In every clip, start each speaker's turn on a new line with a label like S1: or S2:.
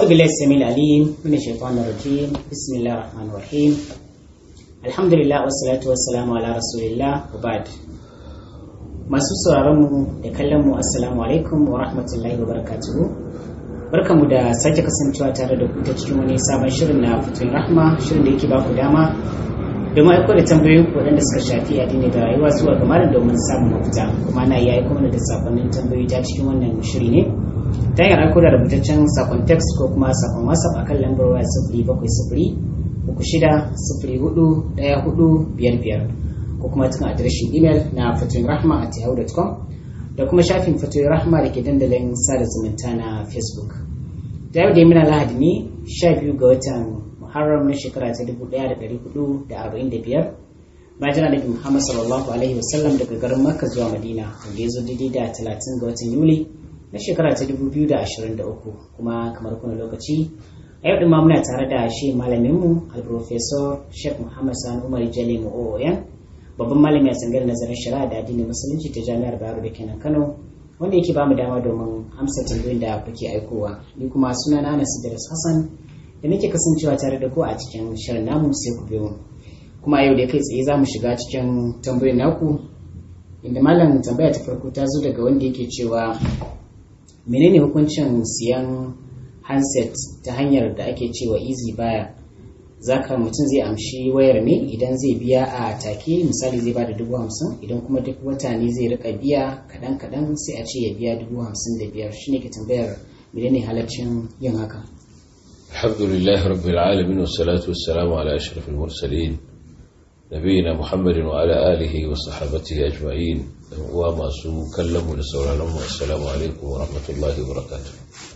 S1: بالله السميع العليم من الشيطان الرجيم بسم الله الرحمن الرحيم الحمد لله والصلاة والسلام على رسول الله وبعد masu sauraronmu da kallonmu assalamu alaikum wa rahmatullahi wa barakatuhu barkamu da sake kasancewa tare da ku ta cikin wani sabon shirin na fitoyin rahma shirin da yake ba ku dama domin aiko da tambayoyin ku waɗanda suka shafi addini da rayuwa zuwa ga malam domin samun mafita kuma na iya aiko mana da sakonnin tambayoyi ta cikin wannan shiri ne ta hanyar aiko da rubutaccen sakon text ko kuma sakon whatsapp akan lambar waya sifiri bakwai sifiri uku shida sifiri hudu ɗaya hudu biyar biyar ko kuma cikin adireshin imel na fatoyin rahma at yahoo.com da kuma shafin fatoyin rahma da ke dandalin sada zumunta na facebook da yau da muna lahadi ne sha biyu ga watan muharram na shekara ta dubu ɗaya da ɗari hudu da arba'in da biyar bayan annabi muhammad sallallahu alaihi wasallam daga garin makka zuwa madina wanda ya zo daidai da talatin ga watan yuli na shekara ta dubu biyu da ashirin da uku kuma kamar kuna lokaci a yau ɗin ma muna tare da shi malaminmu al-professor sheikh muhammad sani umar jale mu'o'oyan babban malami a tsangar nazarin shari'a da addinin musulunci ta jami'ar bayero da kenan kano wanda yake bamu dama domin amsa tambayoyin da kuke aikowa ni kuma suna na anas idris hassan da nake kasancewa tare da ku a cikin shirin namu sai ku biyo kuma yau da kai tsaye za mu shiga cikin tambayoyin naku inda malam tambaya ta farko ta zo daga wanda yake cewa menene hukuncin siyan handset ta hanyar da ake cewa easy baya zaka mutum zai amshi wayar ne idan zai biya a take misali zai bada dubu hamsin idan kuma duk wata ne zai rika biya kadan kadan sai a ce ya biya dubu hamsin da biyar shine ke tambayar menene halaccin yin haka
S2: alhamdulillah rabbil alamin wassalatu wassalamu ala ashrafil mursalin nabiyina muhammadin wa ala alihi wa sahabatihi ajma'in dan uwa masu kallon mu da sauraron mu assalamu alaikum wa rahmatullahi wa barakatuh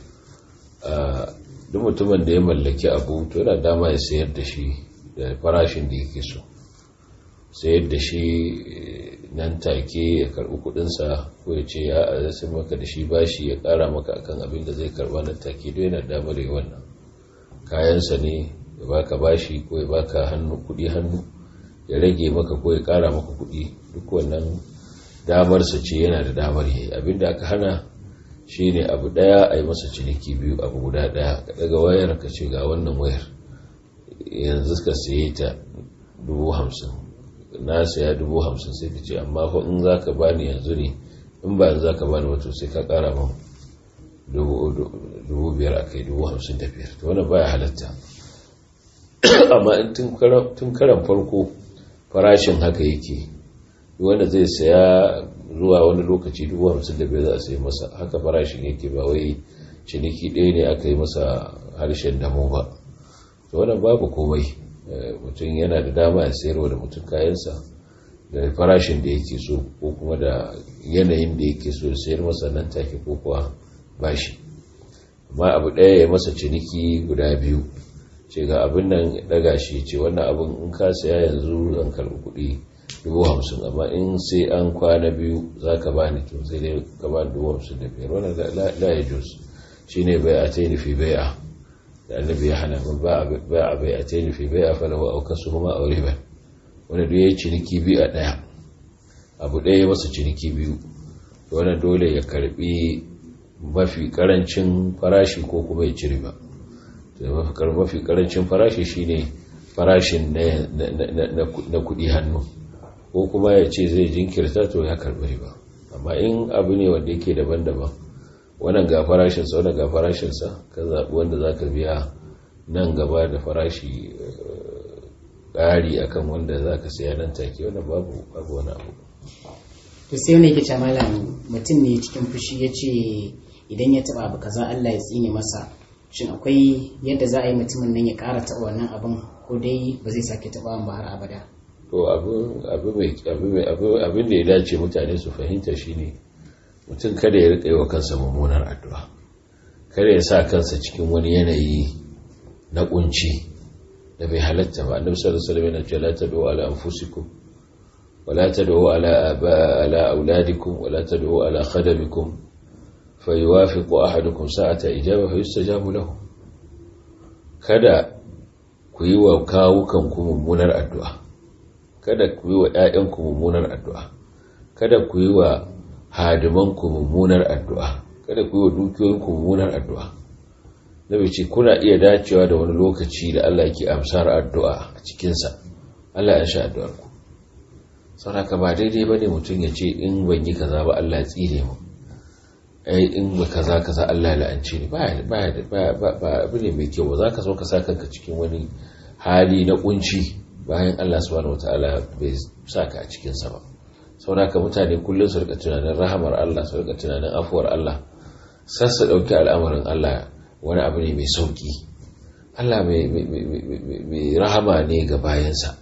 S2: duk mutumin da ya mallaki abu to yana dama ya sayar da shi da farashin da yake so sayar da shi nan take ya karbi kudinsa ko ya ce ya sai maka da shi bashi ya kara maka akan abin da zai karba nan take don yana damar yi wannan kayansa ne ya baka bashi ko ya baka hannu kudi hannu ya rage maka ko ya kara maka kudi duk wannan damarsa ce yana da damar yi abinda aka hana shi ne abu daya a yi masa ciniki biyu abu guda daya ka daga wayar ka ce ga wannan wayar yanzu ka saye ta dubu hamsin na saya dubu hamsin sai ka ce amma fa in za ka bani yanzu ne in ba za ka bani wato sai ka kara man dubu biyar a kai dubu hamsin da biyar ta wani baya halatta amma in tun karan farko farashin haka yake wanda zai saya zuwa wani lokaci dubu hamsin da biyar za a sai masa haka farashin yake ba wai ciniki ɗaya ne aka yi masa harshen damo ba to wannan babu komai mutum yana da dama ya sayarwa da mutum kayansa da farashin da yake so ko kuma da yanayin da yake so ya sayar masa nan take ko kuwa bashi amma abu ɗaya ya masa ciniki guda biyu ce ga abin nan daga shi ce wannan abin in ka saya yanzu zan karɓi kuɗi dubu hamsin amma in sai an kwana biyu za ka ba ni to sai dai ka ba dubu hamsin da biyar wannan la ya jus shi ne bai a taini fi bai a da annabi ya hana ba a bai a taini fi bai a falawa auka su kuma aure ba wanda duk ya yi ciniki biyu a ɗaya abu ɗaya ya masa ciniki biyu to wannan dole ya karbi mafi karancin farashi ko kuma ya ci riba mafi karancin farashi shine farashin na kuɗi hannu ko kuma ya ce zai jinkirta to ya karbi riba amma in abu ne wanda yake daban-daban wannan ga farashinsa wannan ga farashinsa ka zaɓi wanda za ka biya nan gaba da farashi ƙari akan wanda za ka saya nan take wannan babu babu wani abu
S1: to sai wani yake ce malam mutum ne cikin fushi ya ce idan ya taɓa abu kaza Allah ya tsine masa shin akwai yadda za a yi mutumin nan ya ƙara taɓa wannan abin ko dai ba zai sake taɓa ba har abada
S2: to abin da ya dace mutane su fahimta shine mutum kada ya riƙa yi wa kansa mummunar addu'a kada ya sa kansa cikin wani yanayi na kunci da bai halatta ba annabi sallallahu alaihi wasallam yana cewa la tad'u ala anfusikum ولا تدعوا على آباء على أولادكم ولا تدعوا على خدمكم فيوافق أحدكم ساعة إجابة فيستجاب له kada ku yi wa kawukanku mummunar addu'a kada ku yi wa ‘ya'yanku mummunar addu'a kada ku yi wa hadimanku mummunar addu'a kada ku yi wa dukiyoyinku mummunar addu'a nabi ce kuna iya dacewa da wani lokaci da Allah yake amsar addu'a a cikinsa Allah ya sha addu'ar ku sauraka ba daidai ba ne mutum ya ce in ban yi kaza ba Allah ya tsire mu ai in ba kaza kaza Allah ya la'ance ni ba ba abu ne mai kyau ba za ka so ka sa kanka cikin wani hali na kunci bayan Allah subhanahu wataala bai sa ka a cikin sa ba sauraka mutane kullum su rika tunanin rahamar Allah su rika tunanin afuwar Allah sassa dauki al'amarin Allah wani abu ne mai sauki Allah mai rahama ne ga bayansa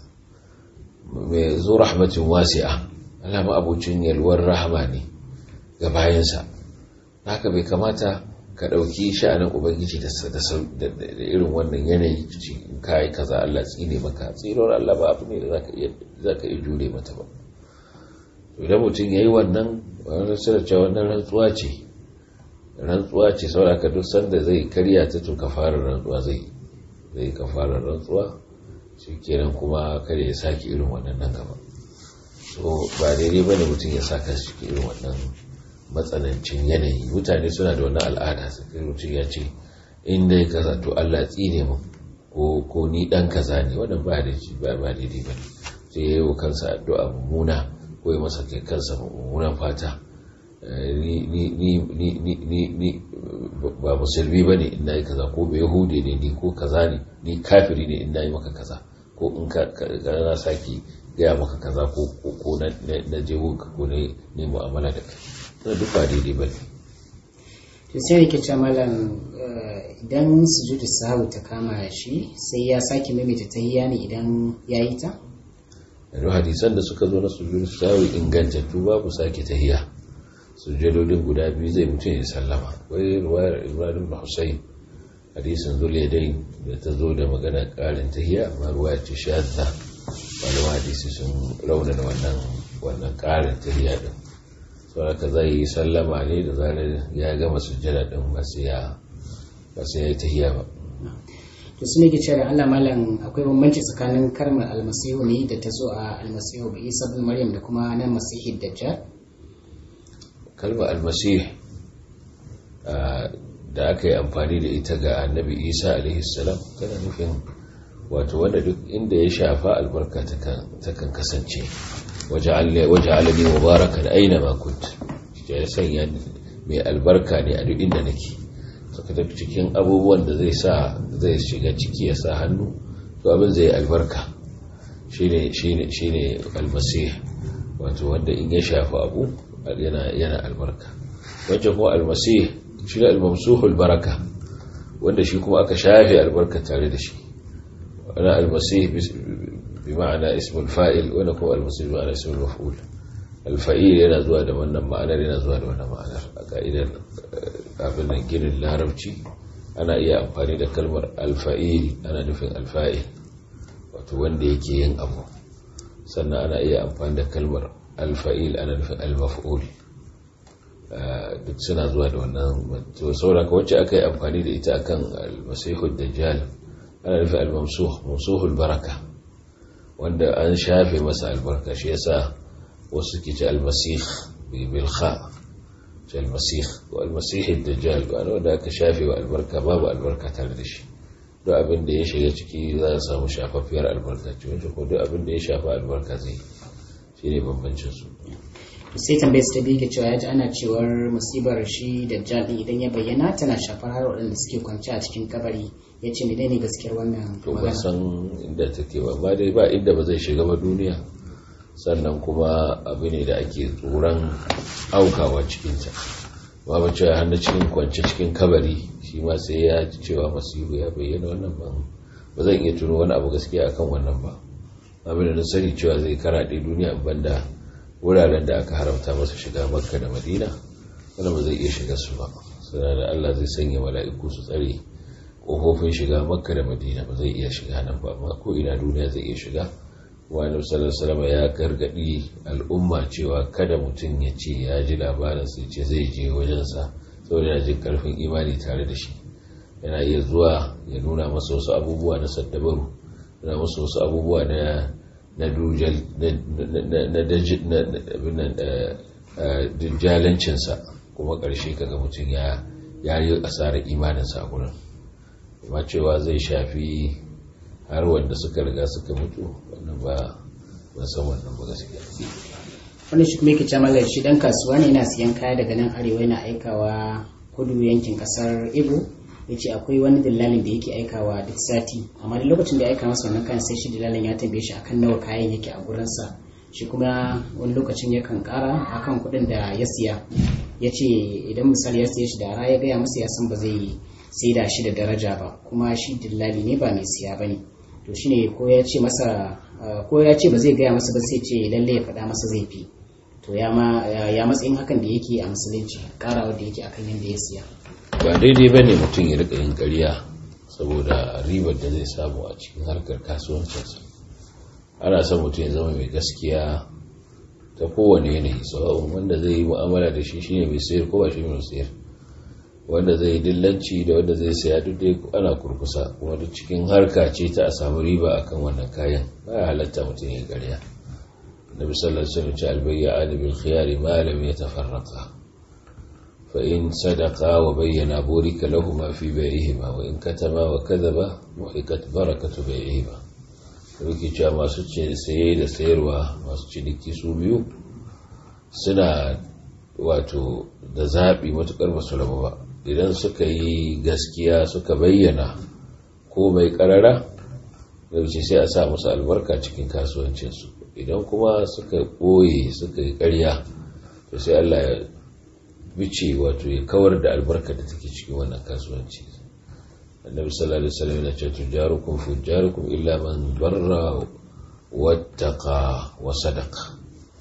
S2: mai zo rahmatin wasi'a Allah ma abucin yalwar rahama ne ga bayansa haka bai kamata ka ɗauki sha'anin ubangiji da irin wannan yanayi cikin kayi kaza Allah tsine maka tsirar Allah ba abu ne da za ka iya jure mata ba idan mutum ya yi wannan wani sirce wannan rantsuwa ce rantsuwa ce saboda ka duk sanda zai karya ta to fara rantsuwa zai zai fara rantsuwa shi kenan kuma kada ya sake irin wannan nan gaba so ba daidai bane mutum ya saka shi irin wannan matsanancin yanayi mutane suna da wannan al'ada sai mutum ya ce in dai kaza to Allah tsine mu ko ko ni dan kaza ne wannan ba da ba ba daidai bane sai yayi wa kansa addu'a mummuna ko ya masa kai kansa mummunan fata ni ni ni ni ni ni ba musulmi bane in nayi kaza ko ba yahudi ne ni ko kaza ne ni kafiri ne in nayi maka kaza ko in ka na saki gaya maka kaza ko ko na je ko ne ne mu'amala da kai na duk ba daidai ba
S1: to sai yake ce malam idan sujudu sahu ta kama shi sai ya sake maimaita tahiyya ne idan ya yi ta
S2: yanzu hadisan da suka zo na sujudu sahu ingantattu babu sake tahiyya sujudodin guda biyu zai mutum ya sallama wai ruwayar ibrahim da husayn hadisin zuliyadai da ta zo da magana karin tahiyya amma ruwa ce shadda wani hadisi sun raunana wannan wannan karin tahiyya din sauraka zai yi sallama ne da zarar ya gama sujjada din ba sai ya ba sai ya yi tahiyya ba
S1: to su ne ke cewa Allah malam akwai bambanci tsakanin kalmar almasihu ne da ta zo a almasihu bi isa bin maryam da kuma nan masihi dajjal
S2: kalmar almasih da aka yi amfani da ita ga annabi isa alaihi salam tana nufin wato wanda duk inda ya shafa albarka takan kasance waje alani mubarakan aina makunt ya sanya mai albarka ne a duk inda nake suka tafi cikin abubuwan da zai sa zai shiga ciki ya sa hannu to abin zai albarka shine almasih wato wanda in ya shafa abu yana albarka wajen kuma almasih shi ne almamsuhul baraka wanda shi kuma aka shafe albarka tare da shi wani almasih bi ma'ana ismul fa'il wanda kuma almasih bi ma'ana ismul maf'ul alfa'il yana zuwa da wannan ma'anar yana zuwa da wannan ma'anar a ka'idar abin nan ginin larabci ana iya amfani da kalmar alfa'il ana nufin alfa'il wato wanda yake yin abu sannan ana iya amfani da kalmar alfa'il ana nufin almaf'ul duk suna zuwa da wannan saboda ka wacce aka yi amfani da ita akan almasihud dajjal ana nufin almamsuh mamsuhul baraka wanda an shafe masa albarka shi yasa wasu ke ce almasih bil kha ce almasih ko almasihud dajjal ba wanda aka shafe wa albarka babu albarka tare da shi duk abin da ya shiga ciki za a samu shafafiyar albarka ce wanda ko duk abin da ya shafa albarka zai shi ne bambancin su
S1: sai tambayar su ta biyu ke cewa ya ji ana cewar musibar shi da jadin idan ya bayyana tana shafar har waɗanda suke kwance a cikin kabari ya ce mai ne gaskiyar wannan
S2: to ban san inda take ba ba dai ba inda ba zai shiga ba duniya sannan kuma abu ne da ake tsoron aukawa cikinta ba ba cewa hannu cikin kwance cikin kabari shi ma sai ya ji cewa masihu ya bayyana wannan ba ba zan iya tuno wani abu gaskiya akan wannan ba abin da na sani cewa zai karaɗe duniya banda wuraren da aka haramta masa shiga makka da madina wanda ba zai iya shiga su ba suna da allah zai sanya mala'iku su tsare ƙofofin shiga makka da madina ba zai iya shiga nan ba amma ko ina duniya zai iya shiga wani sallallahu ya gargaɗi al'umma cewa kada mutum ya ce ya ji labarin sai ce zai je wajensa saboda yana jin karfin imani tare da shi yana iya zuwa ya nuna masa wasu abubuwa na saddabaru yana masa wasu abubuwa na na dujal na dujjalancinsa kuma ƙarshe kaga mutum ya yi asarar imaninsa a gurin amma cewa zai shafi har wanda suka riga suka mutu wannan ba ban san wannan ba gaskiya
S1: wani shi kuma yake ce mallar shi dan kasuwa ne yana siyan kaya daga nan arewa yana aikawa kudu yankin kasar Igbo ya ce akwai wani dillalin da yake aikawa duk sati amma da lokacin da ya aika masa wannan kayan sai shi dillalin ya tambaye shi akan nawa kayan yake a gurinsa shi kuma wani lokacin yakan kara akan kuɗin da ya siya ya ce idan misali ya siya shi da ara ya gaya masa ya san ba zai sai da shi da daraja ba kuma shi dillali ne ba mai siya ba ne to shine ko ya ce masa ko ya ce ba zai gaya masa ba sai ce lalle ya faɗa masa zai fi to ya matsayin hakan da yake a musulunci karawa da yake akan yadda ya siya
S2: ba daidai ba ne mutum ya rika yin ƙarya saboda ribar da zai samu a cikin harkar kasuwancinsa ana son mutum ya zama mai gaskiya ta kowane yanayi sawa'un wanda zai yi mu'amala da shi shine mai sayar ko ba shi mai sayar wanda zai yi dillanci da wanda zai saya duk dai ana kurkusa kuma duk cikin harka ce ta a samu riba akan wannan kayan ba ya halatta mutum ya ƙarya nabi sallallahu alaihi wasallam ce albayya bil khiyari ma lam yatafarraqa فإن صدقا وبينا بورك لهما في بيعهما وإن كتما وكذبا محقت بركة بيعهما ruki cewa masu saye da sayarwa masu ciniki su biyu suna wato da zaɓi matuƙar basu rabu ba idan suka yi gaskiya suka bayyana ko mai ƙarara ce sai a sa musu albarka cikin kasuwancinsu idan kuma suka ɓoye suka yi ƙarya to sai Allah ya bice wato ya kawar da albarka da take cikin wannan kasuwanci annabi sallallahu alaihi wasallam yana cewa tujarukum fujarukum illa man barra wattaqa wa sadaqa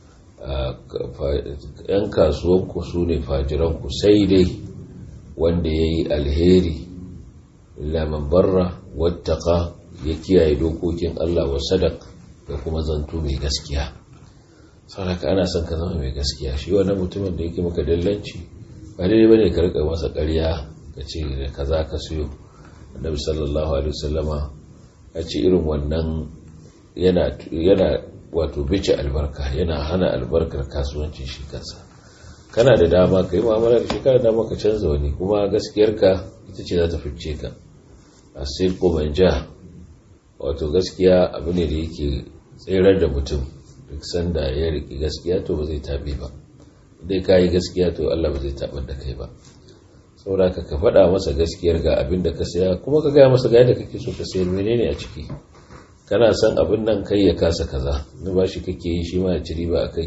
S2: yan kasuwan ku sune fajiran ku sai dai wanda yayi alheri illa man barra wattaqa ya kiyaye dokokin Allah wa sadaq da kuma zanto mai gaskiya sauraka ana son ka zama mai gaskiya shi wannan mutumin da yake maka dallanci ba daidai bane ka rika masa ƙarya ka ce da kaza ka siyo annabi sallallahu alaihi wasallama ya ce irin wannan yana yana wato bice albarka yana hana albarkar kasuwancin shi kansa kana da dama ka yi mu'amala da shi kana da dama ka canza wani kuma gaskiyarka ita ce za ta fice ka a sai ko manja wato gaskiya abu ne da yake tserar da mutum duk sanda ya riƙi gaskiya to ba zai taɓe ba dai ka yi gaskiya to Allah ba zai taɓar da kai ba saboda ka ka faɗa masa gaskiyar ga abin da ka saya kuma ka gaya masa ga yadda kake so ka sayar menene a ciki kana son abin nan kai ya kasa kaza na ba shi kake yi shi ma ya ci riba a kai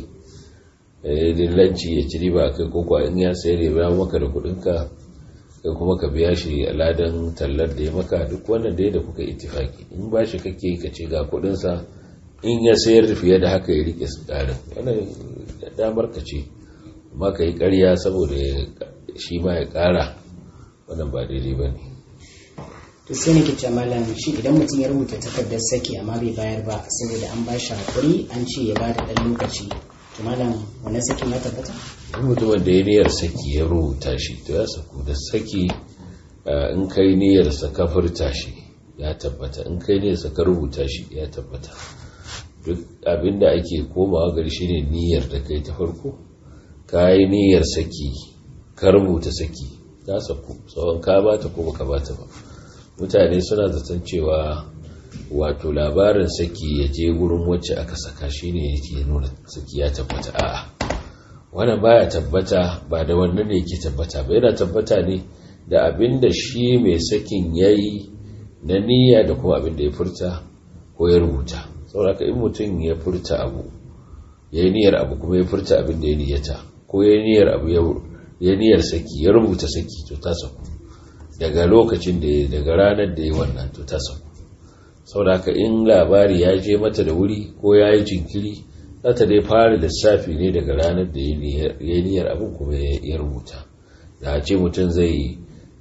S2: dillanci ya ci riba a kai ko kuwa in ya sayar ya biya maka da kuɗinka kai kuma ka biya shi a ladan tallar da ya maka duk wannan da ya da kuka ittifaki in ba shi kake ka ce ga kuɗinsa in ya sayar fiye da haka ya rike tsarin wannan damar ka ce amma ka yi karya saboda shi ma ya kara wannan ba daidai ba ne
S1: to sai nake ce malam shi idan mutum ya rubuta takardar saki amma bai bayar ba saboda an ba shi hakuri an ce ya bada dan lokaci to malam wannan sakin ya tabbata
S2: in mutumin da ya niyyar saki ya rubuta shi to ya saku da saki in kai niyyar sa ka furta shi ya tabbata in kai niyyar sa ka rubuta shi ya tabbata duk abinda ake komawa gari shine niyyar da kai ta farko ka yi niyyar saki ka rubuta saki ta saku tsawon ka bata ko baka bata ba mutane suna zaton cewa wato labarin saki ya je gurin wacce aka saka shine yake nuna saki ya tabbata a'a wannan baya tabbata ba da wannan ne yake tabbata ba yana tabbata ne da abinda shi mai sakin yayi na niyya da kuma abinda ya furta ko ya rubuta sauraka in mutum ya furta abu ya yi niyyar abu kuma ya furta abin da ya niyyata ko ya yi niyyar abu ya niyyar saki ya rubuta saki to ta saku daga lokacin da ya daga ranar da ya wannan to ta saku sauraka in labari ya je mata da wuri ko ya yi jinkiri za ta dai fara lissafi ne daga ranar da ya yi niyyar abin kuma ya rubuta da a ce mutum zai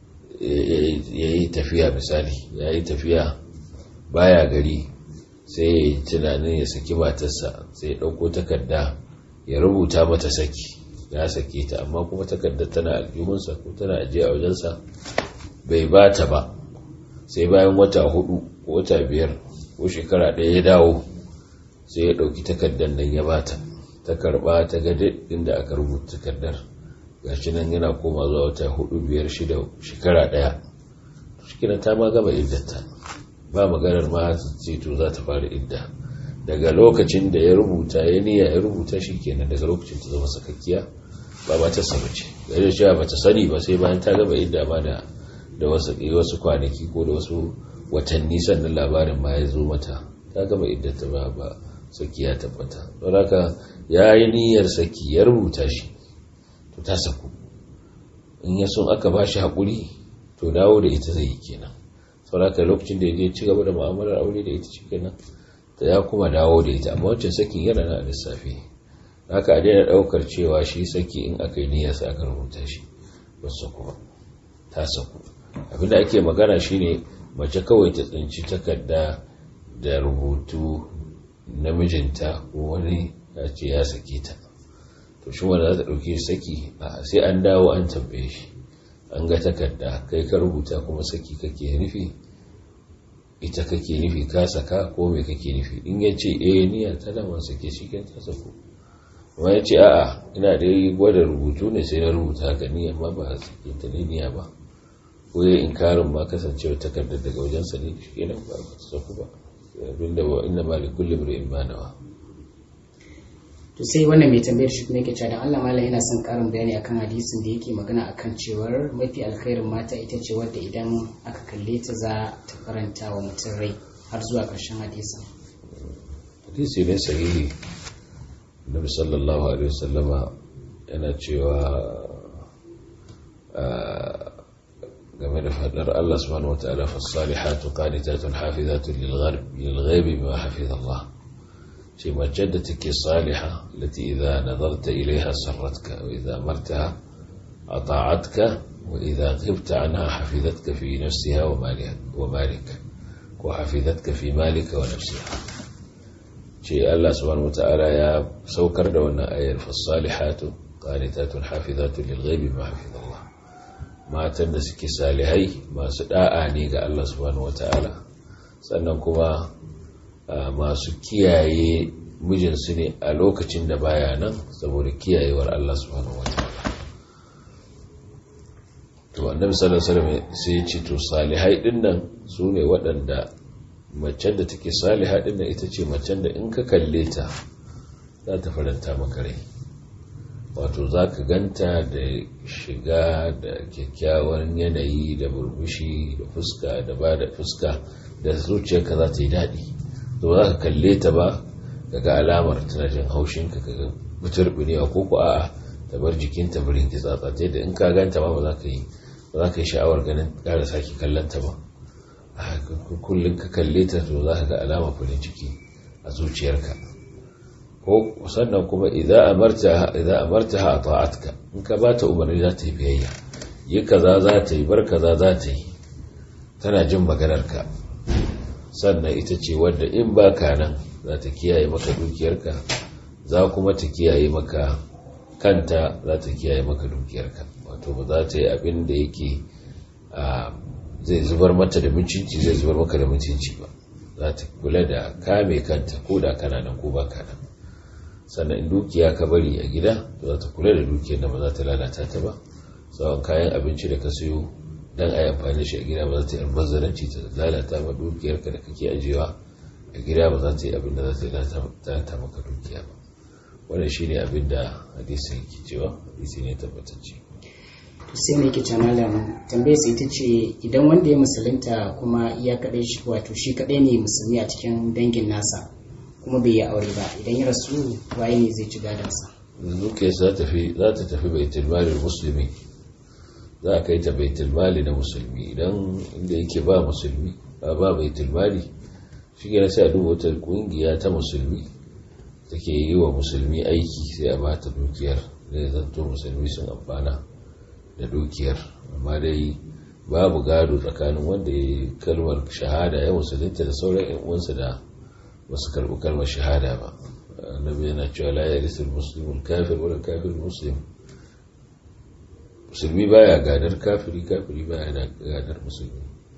S2: ya yi tafiya misali ya yi tafiya baya gari sai ya yi tunanin ya saki matarsa sai ya ɗauko takarda ya rubuta mata saki ya sake ta amma kuma takardar tana aljihunsa ko tana ajiye a wajensa bai ba ta ba sai bayan wata hudu ko wata biyar ko shekara ɗaya ya dawo sai ya ɗauki takardar nan ya bata ta karɓa ta ga inda aka rubuta takardar gashi nan yana koma zuwa wata hudu biyar shida shekara ɗaya shikenan ta ma gama iddata ba maganar ma ce to za ta fara idda daga lokacin da ya rubuta ya niyya ya rubuta shikenan daga lokacin ta zama sakakkiya ba ba ta samu ce da cewa ba ta sani ba sai bayan ta gama idda ma da da wasu wasu kwanaki ko da wasu watanni sannan labarin ma ya zo mata ta gama iddata ba ba saki ya tabbata don haka ya yi niyyar saki ya rubuta shi to ta saku in ya sun aka ba shi haƙuri to dawo da ita zai yi kenan sauraka lokacin da ya je ci gaba da mu'amalar aure da ita ci kenan ta ya kuma dawo da ita amma wancan sakin yana na lissafi haka a daina ɗaukar cewa shi saki in aka yi niyyar sa aka rubuta shi wasu kuma ta saku abinda ake magana shine mace kawai ta tsinci takarda da rubutu namijinta ko wani ya ce ya sake ta to shi wanda za ta ɗauke saki a sai an dawo an tambaye shi an ga takarda kai ka rubuta kuma saki kake nufi ita kake nufi ka saka ko me kake nufi in ya ce eh niyyar ta da sake shi kan ta sako kuma ya ce a'a ina da yi gwada rubutu ne sai na rubuta haka ni amma ba sake ta ne niyya ba ko ya inkarin ma kasancewa takardar daga wajensa ne shi kenan ba ta saku ba abinda wa inna ma likulli imrin ma nawa
S1: to sai wannan mai tambayar shi kuma yake cewa dan Allah mallam yana son karin bayani akan hadisin da yake magana akan cewar mafi alkhairin mata ita ce wadda idan aka kalle ta za ta faranta wa mutum rai har zuwa ƙarshen hadisin
S2: hadisi ne sahihi nabi sallallahu alaihi wasallama yana cewa game da fadar Allah subhanahu wataala fa salihatu qanitatun hafizatun lil ghaibi bima hafiza Allah ce mace da take saliha lati idza nadarta ilaiha sarratka wa idza martaha ata'atka wa idza ghibta anha hafizatka fi nafsiha wa maliha wa malika ko hafizatka fi malika wa nafsiha ce Allah subhanahu wata'ala ya saukar da wannan ayar fa salihatu qanitatun hafizatun lil ghaibi ma hafiza Allah matan da suke salihai masu da'a ne ga Allah subhanahu wata'ala sannan kuma masu kiyaye mijinsu ne a lokacin da baya nan saboda kiyayewar Allah subhanahu wa ta'ala to annabi sallallahu alaihi wasallam sai ya ce to salihai dinnan su ne waɗanda macen da take saliha dinnan ita ce macen da in ka kalle ta za ta faranta maka rai wato za ka ganta da shiga da kyakkyawan yanayi da burbushi da fuska da ba da fuska da zuciyarka za ta yi daɗi to za ka kalle ta ba daga alamar tana jin haushinka ka ga muturbinewa ko ku a'a ta bar jikinta birin ki tsatsa ta yadda in ka ganta ba ba za ka yi ba za ka yi sha'awar ganin ƙara sake kallon ta ba kullum ka kalle ta to za ka ga alamar farin ciki a zuciyarka ko sannan kuma idan amarta idan amartaha ata'atka in ka ba ta umarni za ta yi biyayya yi kaza za ta yi bar kaza za ta yi tana jin maganarka sannan ita ce wadda in ba ka nan za ta kiyaye maka dukiyarka za kuma ta kiyaye maka kanta za ta kiyaye maka dukiyarka wato ba za ta yi abin da yake zai zubar mata da mutunci zai zubar maka da mutunci ba za ta kula da kame kanta ko da kana nan ko ba ka nan sannan in dukiya ka bari a gida to za ta kula da dukiyar da ba za ta lalata ta ba tsawon kayan abinci da ka sayo dan a yi amfani da shi a gida ba za ta yi albazaranci ta lalata ma dukiyarka da kake ajiyewa a gida ba za ta yi abin da za ta lalata maka dukiya ba wannan shi ne abin da hadisin yake cewa hadisi ne tabbatacce
S1: to sai mai kice malam tambayar sai ita ce idan wanda ya musulunta kuma ya kadai shi wato shi kadai ne musulmi a cikin dangin nasa kuma bai yi aure ba idan ya rasu waye ne zai ci gadonsa
S2: dukiyar za ta tafi baitul malin musulmi za a kai ta baitul mali na musulmi idan inda yake ba musulmi ba ba baitul mali shi ne sai a duba wata kungiya ta musulmi take yi wa musulmi aiki sai a bata dukiyar zai zanto musulmi sun amfana da dukiyar amma dai babu gado tsakanin wanda ya yi kalmar shahada ya musulunta da sauran yan uwansa da wasu karɓi kalmar shahada ba annabi yana cewa la yarisul muslimul kafir wala kafir muslim musulmi baya gadar kafiri kafiri baya gadar musulmi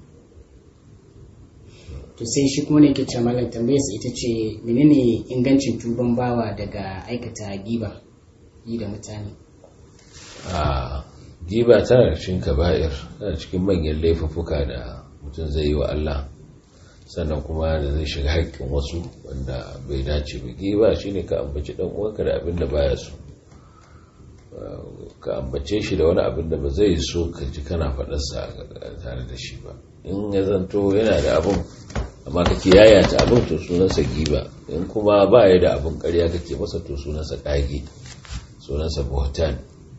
S1: to sai shi kuma ne ke ce malam tambayar sa ita ce menene ingancin tuban bawa daga aikata giba yi da mutane
S2: a giba tana cikin kaba'ir tana cikin manyan laifuffuka da mutum zai yi wa Allah sannan kuma da zai shiga haƙƙin wasu wanda bai dace ba giba shine ka ambaci dan uwanka da abin da baya so ka ambace shi da wani abin da ba zai so ka ji kana faɗarsa tare da shi ba in ya zanto yana da abin amma kake yayata abin to sunansa giba in kuma ba ya da abin ƙarya kake masa to sunansa ƙage sunansa buhtan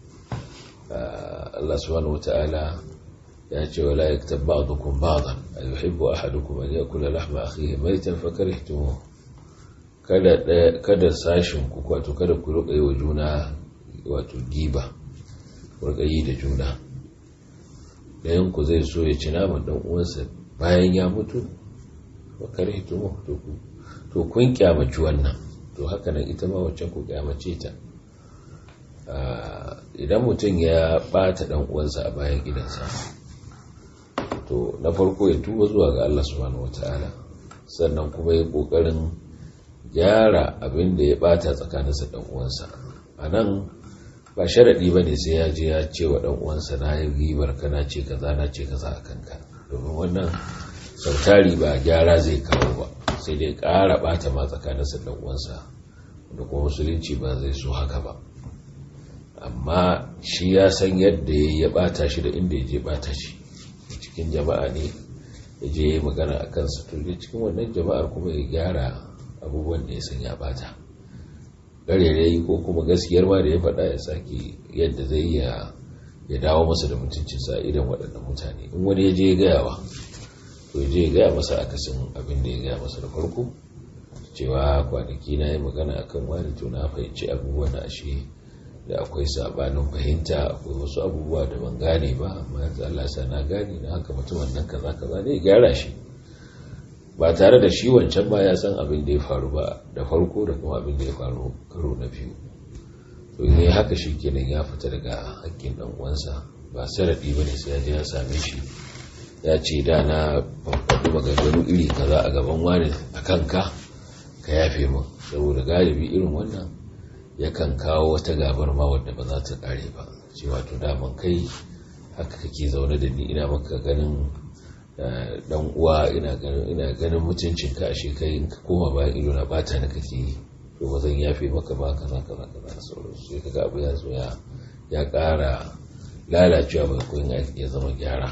S2: Allah subhanahu wata'ala ya ce wala yaktab ba'dukum ba'dan ayuhibbu ahadukum an yakula lahma akhihi maytan fakarihtumuh kada kada sashin ku wato kada ku ruka yi wa juna wato giba yi da juna ɗayan ku zai so ya ci naman ɗan uwansa bayan ya mutu wa karhitu to kun kyamaci wannan to haka nan ita ma wacce ku kyamace ta idan mutum ya bata ɗan uwansa a bayan gidansa to na farko ya tuba zuwa ga Allah subhanahu wataala sannan kuma ya kokarin gyara abin da ya bata tsakaninsa ɗan uwansa a nan ba sharaɗi ba ne sai ya je ya ce wa ɗan uwansa na yi ribar ka na ce kaza na ce kaza a kanka domin wannan sautari ba gyara zai kawo ba sai dai ƙara ɓata ma tsakaninsa ɗan uwansa da kuma musulunci ba zai so haka ba amma shi ya san yadda ya ɓata shi da inda ya je ɓata shi cikin jama'a ne ya je ya magana a kansa to cikin wannan jama'ar kuma ya gyara abubuwan da ya san ya ɓata garerai ko kuma gaskiyar ma da ya faɗa ya sake yadda zai ya ya dawo masa da mutuncinsa idan waɗannan mutane in wani ya je ya gaya wa to ya je ya gaya masa akasin abin da ya gaya masa da farko cewa kwanaki na yi magana akan wani to na fahimci abubuwan na ashe da akwai sabanin fahimta akwai wasu abubuwa da ban gane ba amma yanzu Allah sa na gane na haka mutumin nan kaza kaza ne ya gyara shi ba tare da shi wancan ba ya san abin da ya faru ba da farko da kuma abin da ya faru karo na biyu to in haka shi kenan ya fita daga hakkin dan uwansa ba saradi bane sai ya je ya same shi ya ce da na faɗi maganganu iri kaza a gaban wani a kanka ka yafe min saboda galibi irin wannan yakan kawo wata gabar ma wadda ba za ta kare ba ce wato daman kai haka kake zaune da ni ina maka ganin dan uwa ina ganin ina ganin mutuncin ka ashe kai in ka koma bayan ido na bata na kake yi to ba zan yafe maka ba kaza kaza kaza da sauransu sai kaga abu ya zo ya ya ƙara lalacewa bai koyin ya zama gyara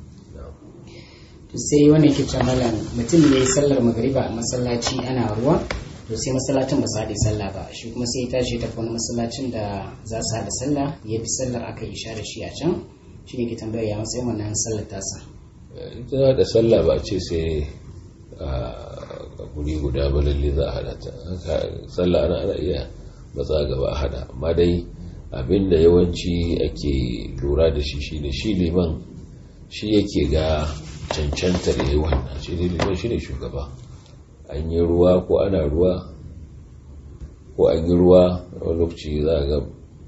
S1: to sai wannan ke cewa malam mutum ne sallar magariba a masallaci ana ruwa to sai masallacin ba su haɗe sallah ba shi kuma sai ya tashi ta wani masallacin da za su haɗa sallah ya fi sallar aka yi sha da shi a can shi ne ke tambayar ya matsayin wannan sallar tasa
S2: ita da sallah ba ce sai a guri guda ba lalle za a hada ta sallah ana ana iya matsa gaba a hada amma dai abinda yawanci ake lura da shi shine shi liman shi yake ga cancantar yayi wannan shi ne liman shi ne shugaba an yi ruwa ko ana ruwa ko an yi ruwa wani lokaci za a ga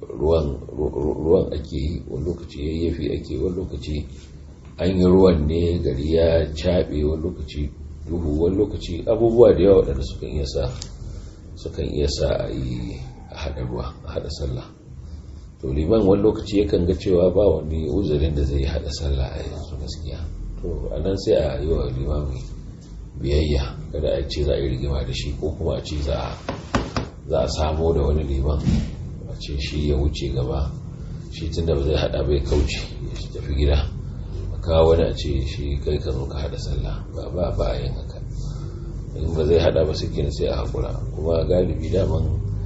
S2: ruwan ake yi wani lokaci yayyafi ake wani lokaci an yi ruwan ne gari ya caɓe wani lokaci duhu wani lokaci abubuwa da yawa waɗanda sukan iya sa sukan iya sa a yi a haɗa ruwa a haɗa sallah to liman wani lokaci yakan ga cewa ba wani uzurin da zai haɗa sallah a yanzu gaskiya to a nan sai a yi wa limami biyayya kada a ce za a yi rigima da shi ko kuma a ce za a samo da wani liman a ce shi ya wuce gaba shi tun da ba zai haɗa bai kauce ya tafi gida kawo wani a ce shi kai ka zo ka hada sallah ba ba ba a yin haka in ba zai hada ba suke sai a hakura kuma galibi daman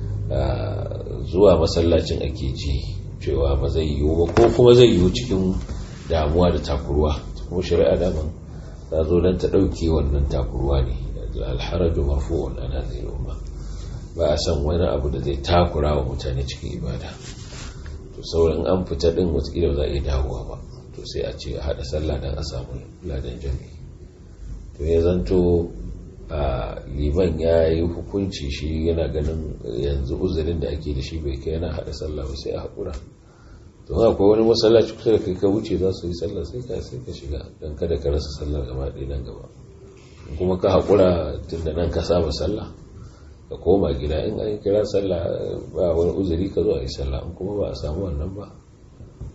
S2: zuwa masallacin ake ji cewa ba zai yiwu ba ko kuma zai yiwu cikin damuwa da takurwa kuma shari'a daman ta zo don ta ɗauke wannan takurwa ne alharaju marfu'un ana zai umma ba a san wani abu da zai takura wa mutane cikin ibada to sauran an fita din wata za a iya dawowa ba to sai a ce a haɗa sallah don a samu ladan jami to ya zanto a liman ya yi hukunci shi yana ganin yanzu uzurin da ake da shi bai kai yana haɗa sallah ba sai a haƙura to akwai wani masallaci kusa da kai ka wuce za su yi sallah sai ka sai ka shiga don kada ka rasa sallah gaba ɗaya nan gaba kuma ka haƙura tun da nan ka saba sallah ka koma gida in an kira sallah ba wani uzuri ka zo a yi sallah in kuma ba a samu wannan ba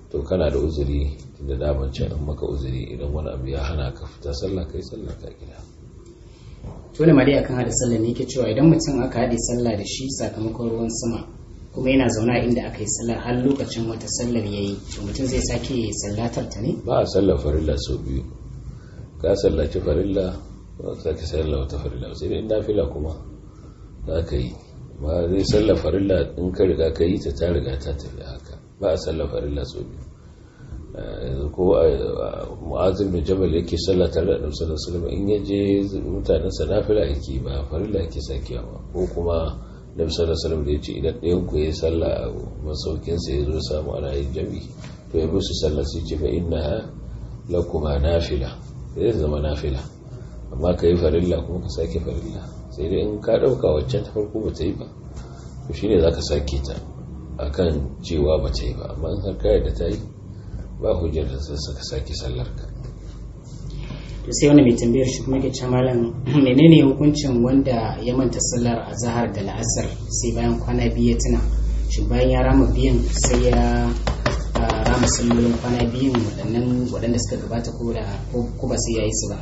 S2: to kana da uzuri da daman can an maka uzuri idan wani abu ya hana ka fita sallah kai sallah ka gida
S1: tole mari akan hada sallah ne yake cewa idan mutum aka haɗe sallah da shi sakamakon ruwan sama kuma yana zauna inda aka yi sallah har lokacin wata sallar ya yi to mutum zai sake sallatar ta ne
S2: ba a sallar farilla sau biyu ka sallaci farilla ba ka sake sallar wata farilla sai dai nafila kuma za ka yi ba zai sallar farilla in ka riga ka yi ta ta riga ta tafi haka ba a sallar farilla sau biyu yanzu ko mu'azin da jabal yake sallah tare da annabi sallallahu alaihi in ya je mutanen sa nafila yake ba farilla yake sakiya ba ko kuma nabi sallallahu alaihi da ya ce idan ɗayan ku yayi sallah a masaukin sa ya zo samu ana yin jami to ya bi su sallah sai ce fa innaha lakuma nafila zai zama nafila amma ka yi farilla kuma ka sake farilla sai dai in ka ɗauka waccan ta farko ba ta yi ba to shine za ka sake ta akan cewa ba ta yi ba amma in har ka da ta yi ba hujjar da zai saka sake sallar ka
S1: to sai wani mai tambayar shi kuma ke ce malam menene hukuncin wanda ya manta sallar azhar da la'asar sai bayan kwana biyu ya tuna shi bayan ya rama biyan sai ya rama sallolin kwana biyun waɗannan waɗanda suka gabata ko da ko ba sai ya yi su ba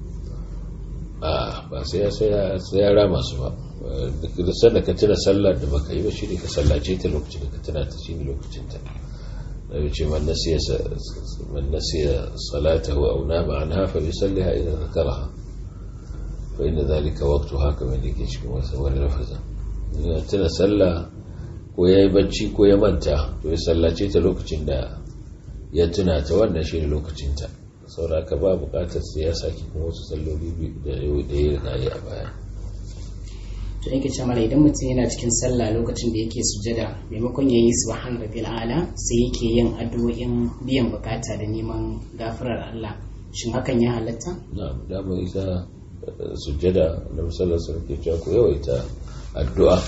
S2: a ba sai ya sai ya rama su ba duk sanda ka tuna sallar da baka yi ba shi ne ka sallace ta lokacin da ka tuna ta shi ne lokacin ta nabi ce man nasiya man nasiya salatahu aw nama anha fa yusalliha idza zakaraha fa inna dhalika waqtuha kama yake cikin wasu wani lafazin ya tuna sallah ko yayi bacci ko ya manta to ya sallace ta lokacin da ya tuna ta wannan shi ne lokacin ta saboda ka ba bukatar sai ya saki kuma wasu salloli da ya riga yi a baya
S1: to yake ce mala idan mutum yana cikin sallah lokacin da yake sujada maimakon ya yi subhan rabbil ala sai yake yin addu'o'in biyan bukata da neman gafarar Allah shin hakan ya halatta
S2: na dama ita sujada da musallar sun ke cewa ku yawaita addu'a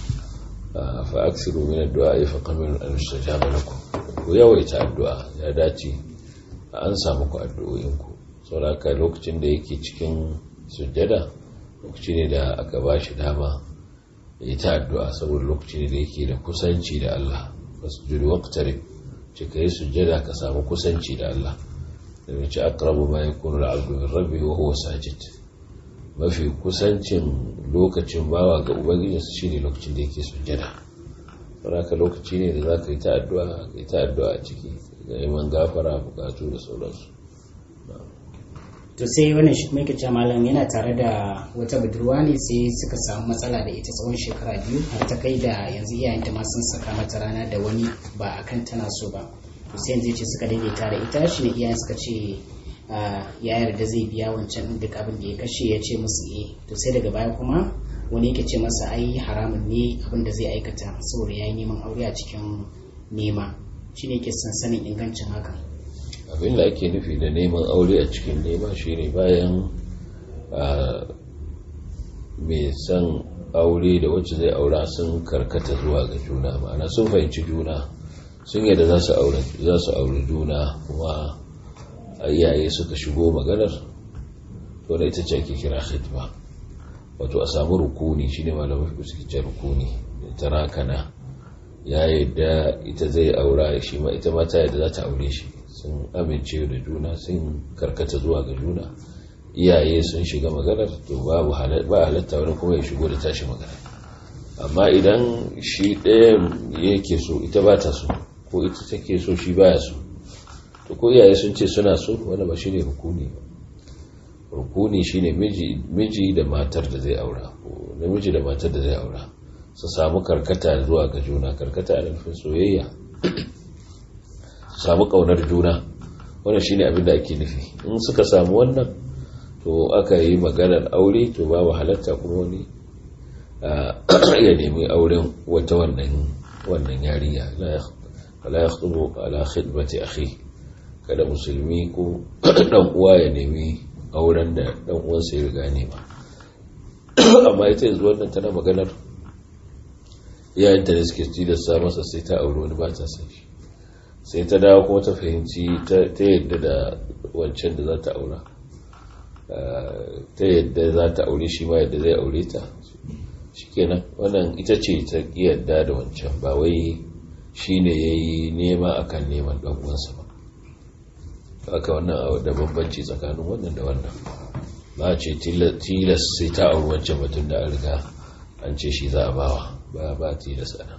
S2: fa aksiru min addu'a fa qamin an yustajaba lakum ku yawaita addu'a ya dace an samu ku addu'o'in ku saboda lokacin da yake cikin sujada lokaci ne da aka ba shi dama ya ta addu'a saboda lokaci ne da yake da kusanci da Allah wasu jiri waktare ce ka yi sujjada ka samu kusanci da Allah da mace akrabu ma ya kunu al'abdu min rabbi wa huwa sajid mafi kusancin lokacin bawa ga ubangijinsa shine lokacin da yake sujjada saboda lokaci ne da za ka yi ta addu'a ka yi ta addu'a a ciki ga neman gafara bukatu da sauransu
S1: to sai wannan shi kuma yake malam yana tare da wata budurwa ne sai suka samu matsala da ita tsawon shekara biyu har ta kai da yanzu iyayenta ma sun saka mata rana da wani ba akan tana so ba to sai yanzu ce suka daidaita da ita shi ne iyayen suka ce ya yarda zai biya wancan duk abin da ya kashe ya ce musu eh to sai daga baya kuma wani yake ce masa ai haramun ne abin da zai aikata saboda ya yi neman aure a cikin nema shi ne ke son sanin ingancin hakan
S2: abin da ake nufi da neman aure a cikin nema shine bayan mai son aure da wacce zai aura sun karkata zuwa ga juna ma'ana sun fahimci juna sun yadda za su aure juna kuma iyaye suka shigo maganar to da ita ce ake kira khitba wato a samu rukuni shine malamai suke ce rukuni ta rakana ya yadda ita zai aura shi ma ita mata yadda za ta aure shi sun amince da juna sun karkata zuwa ga juna iyaye sun shiga maganar to babu ba halatta wani kuma ya shigo da tashi magana amma idan shi ɗaya yake so ita ba ta so ko ita take so shi baya so to ko iyaye sun ce suna so wanda ba shi ne rukuni ba rukuni shi ne miji da matar da zai aura ko namiji da matar da zai aura su samu karkata zuwa ga juna karkata a nufin soyayya su samu kaunar juna wannan shine abin da ake nufi in suka samu wannan to aka yi maganar aure to babu halatta kuma wani ya nemi auren wata wannan wannan yarinya la yakhtubu ala khidmati akhi kada musulmi ko dan uwa ya nemi auren da dan uwansa ya riga nema amma ita yanzu wannan tana maganar iyayenta da suke tilasta masa sai ta aure wani ba ta san shi sai ta dawo kuma ta fahimci ta yadda da wancan da za ta aura ta yadda za ta aure shi ma yadda zai aure ta shikenan wannan ita ce ta yadda da wancan ba wai shi ne ya yi nema akan neman ɗan'uwansa ba haka wannan da bambanci tsakanin wannan da wannan ba ce tilas sai ta auri wancan mutum da an riga an ce shi za a bawa ba ba tilas ana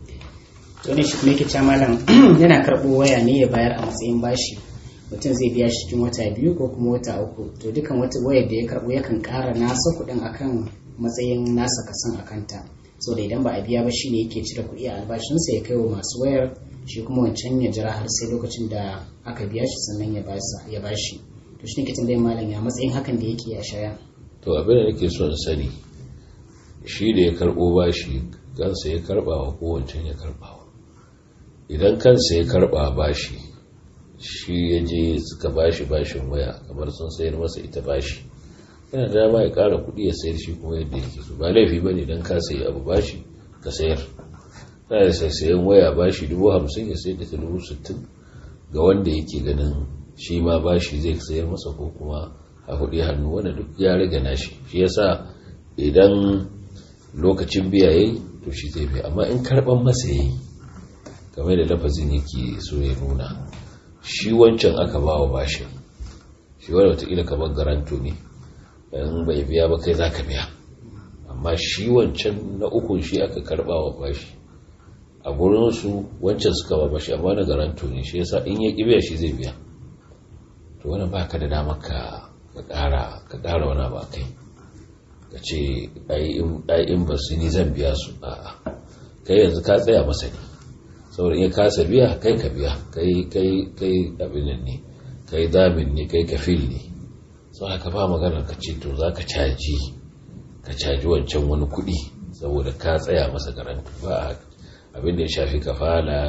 S1: to ne shi kuma yake cewa malam yana karɓo waya ne ya bayar a matsayin bashi mutum zai biya shi cikin wata biyu ko kuma wata uku to dukan wata wayar da ya karɓo yakan ƙara nasa kuɗin akan matsayin nasa kasan akanta so da idan ba a biya ba shi ne yake cire kuɗi a albashinsa ya kai wa masu wayar shi kuma wancan ya jira har sai lokacin da aka biya shi sannan ya ba shi to shi ne ke tambayin malam ya matsayin hakan da yake a shaya
S2: to abin da nake son sani shi da ya karɓo bashi kansa ya karɓa wa ko wancan ya karɓa wa idan kansa ya karɓa bashi shi ya je suka bashi bashin waya kamar sun sayar masa ita bashi yana da dama ya kara kuɗi ya sayar shi kuma yadda yake so ba laifi bane dan ka sayi abu bashi ka sayar na da sai sayan waya bashi dubu hamsin ya sayar da ta dubu sittin ga wanda yake ganin shi ma bashi zai sayar masa ko kuma a kuɗi hannu wanda duk ya riga nashi shi yasa idan lokacin biya yayi to shi zai biya amma in karɓan masa yayi kamar da lafazin yake so ya nuna shi wancan aka ba wa bashin shi wanda wataƙila kamar garanto ne in bai biya ba kai za ka biya amma shi wancan na ukun shi aka karba wa bashi a gurinsu wancan suka ba bashi amma na garanto ne shi yasa in ya ƙi biya shi zai biya to wani ba ka da damar ka ƙara wani ba kai ka ce ai in ba su ni zan biya su a kai yanzu ka tsaya masa ne saboda in kasa biya kai ka biya kai kai kai abin ne kai damin ne kai kafil ne sau haka ba maganar ka ce to za ka caji ka caji wancan wani kuɗi saboda ka tsaya masa garantu ba abin da ya shafi kafala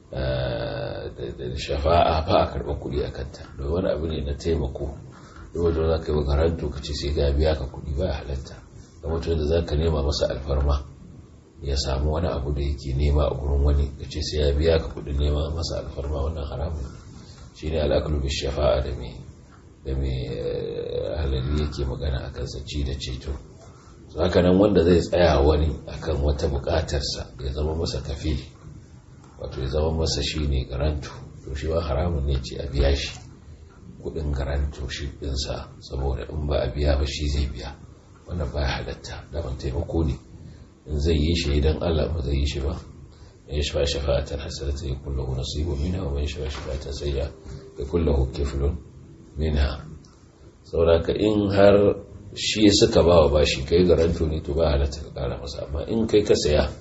S2: da shafa'a ba a karɓar kuɗi a kanta da wani abu ne na taimako da wajen za ka yi garantu ka ce sai ga biya ka kuɗi ba halatta da mutum da za ka nema masa alfarma ya samu wani abu da yake nema a gurin wani ka ce sai ya biya ka kuɗin nema masa alfarma wannan haramun shi ne al'akulu bi shafa'a da mai da mai halari yake magana a kansa ci da ceto haka nan wanda zai tsaya wani akan wata bukatarsa ya zama masa kafili wato ya zama masa shi ne garanto to shi ba haramun ne ce a biya shi kudin garanto shi dinsa saboda in ba a biya ba shi zai biya wannan ba ya halatta daman taimako ne in zai yi shi idan allah ba zai yi shi ba ya shafa shafa'atan hasanata ya kullahu nasibu minha wa man shafa shafa'atan sayya ya kullahu kiflun minha sauraka in har shi suka ba wa bashi kai garanto ne to ba halatta ka kara masa amma in kai ka saya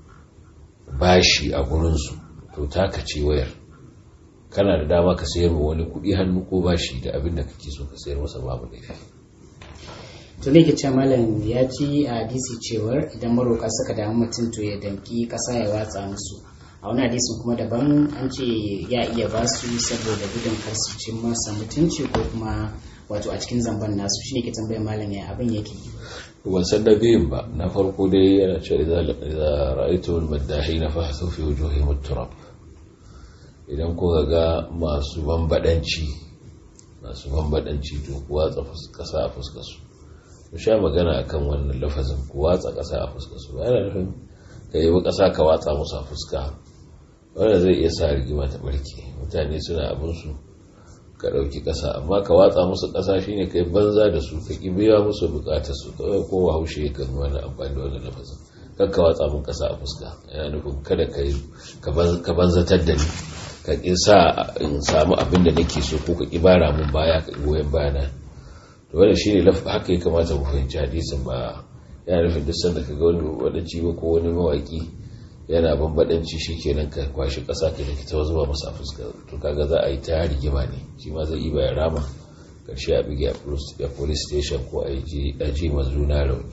S2: bashi a gurinsu to taka ce wayar kana da dama ka sayar wa wani kudi hannu ko bashi da abin da kake so ka sayar masa babu laifi
S1: to ne ke ce malam ya ji a hadisi cewar idan maroka suka damu mutum to ya danki kasa ya watsa musu a wani hadisin kuma daban an ce ya iya ba su saboda gudun kar su ci masa mutunci ko kuma wato a cikin zamban nasu shine ke tambayar malam ya abin yake
S2: ban san da biyun ba na farko dai yana cewa idza ra'aytu al-maddahin fahthu fi wujuhihim at-turab idan ko ga masu bambadanci masu bambadanci to ku watsa kasa a fuskar su ku sha magana akan wannan lafazin ku watsa kasa a fuskar su yana nufin ka yi kasa ka watsa musu a fuska wanda zai iya sa rigima ta barke mutane suna abinsu ka ɗauki ƙasa amma ka watsa musu ƙasa shine kai banza da su ka ƙi biya musu buƙatar su kawai kowa haushe ya kan wani amfani da wani lafazin kan ka watsa mun ƙasa a fuska yana nufin kada ka banzatar da ni ka ƙi sa in samu abin da nake so ko ka ƙi bara mun baya ka goyon bayana to wannan shine haka ya kamata mu fahimci hadisin ba yana nufin duk sanda ka ga wani wadanci ba ko wani mawaki yana bambadanci shi kenan ka kwashi ƙasa ka da ta zuba masa fuska to kaga za a yi ta rigima ne shi ma zai yi bayan rama karshe a bigi a police station ko a yi ji mazuna rauni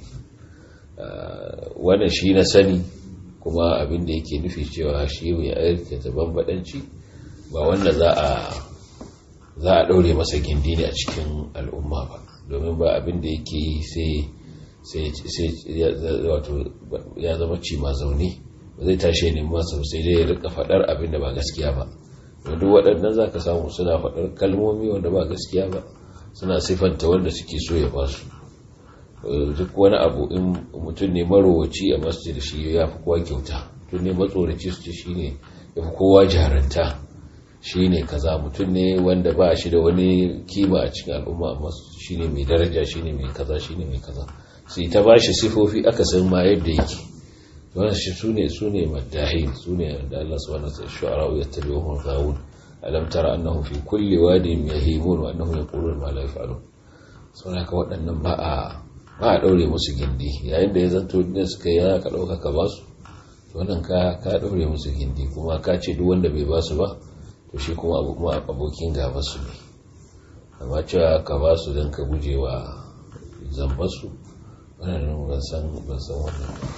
S2: wannan shi na sani kuma abin da yake nufi cewa shi mai aikata bambadanci ba wanda za a za a ɗaure masa gindi ne a cikin al'umma ba domin ba abin da yake yi sai sai wato ya zama ci ma zaune ba zai tashi ne masa sai dai ya rika faɗar abin da ba gaskiya ba duk waɗannan za ka samu suna faɗar kalmomi wanda ba gaskiya ba suna siffanta wanda suke so ya basu duk wani abu in mutum ne marowaci a masjid shi ya fi kowa kyauta mutum ne matsoraci su ce shi ne ya kowa jaranta shi ne kaza mutum ne wanda ba shi da wani kima a cikin al'umma amma shi ne mai daraja shi ne mai kaza shi ne mai kaza sai ta ba shi sifofi aka san ma yadda yake wannan shi su ne su ne maddahin su ne da Allah subhanahu wa ta'ala shu'ara ya tabi'uhum ghawun alam tara annahum fi kulli wadin yahimun wa annahum yaquluna ma la yaf'alun saboda ka waɗannan ba a ba a daure musu gindi yayin da ya zanto ne suka yi ka dauka ka basu to wannan ka ka daure musu gindi kuma ka ce duk wanda bai basu ba to shi kuma abu kuma abokin gaba su ne amma cewa ka basu don ka gujewa zambasu wannan ban san ban san wannan ba